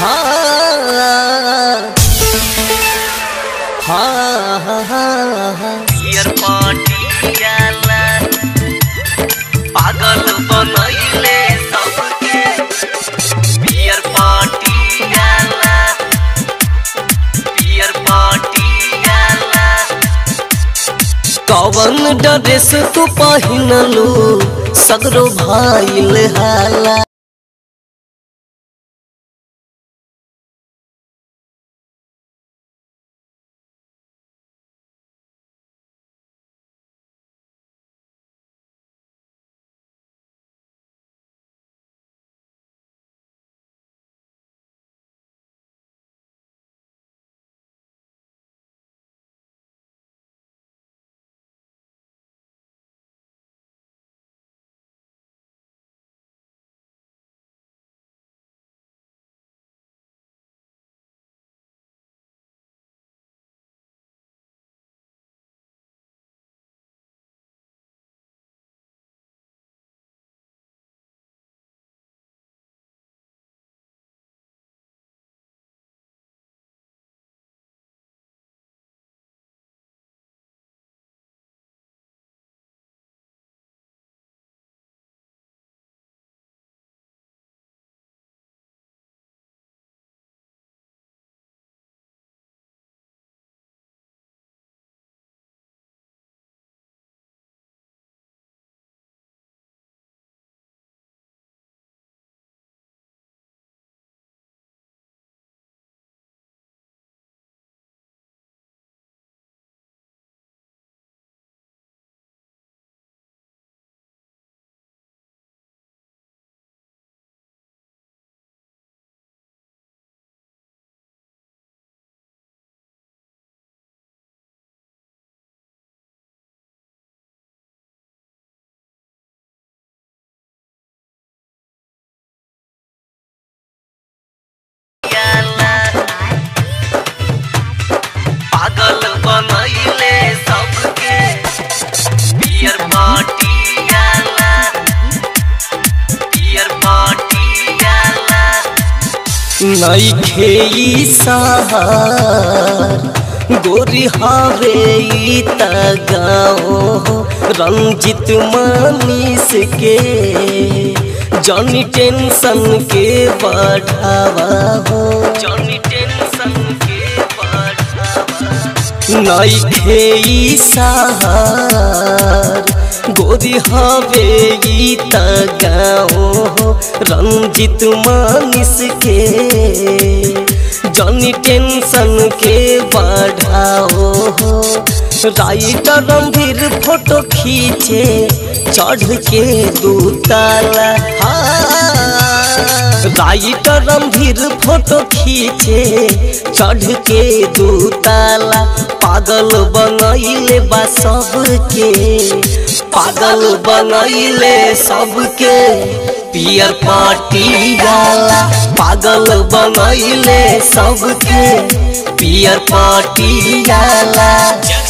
हाँ हाँ हाँ पियर पटियाला पागल बनैले सबके पियर पटियाला पियर पटियाला कवन ड्रेस तू पहिनलू सगरो भाईल हाला पागल बनैले सबके पियर पटियाला पियर पटियाला नइखे ई सहार गोरी हवे ई त गाँव रंजित मनीष के जॉनी टेंशन के बढ़ावा हो जॉनी टेंशन के बढ़ावा नइखे ई सहार गोरी हवे ई त गाँव रंजित मनीष के जॉनी टेंशन के बढ़ाओ राइटर रंभीर फोटो खींचे चढ़ के दू ताला हाँ। राइटर रंभीर फोटो खींचे चढ़ के दू ताला पागल बनैले बा सबके पागल बनैले सबके पियर पटियाला पागल बनैले सबके पियर पटियाला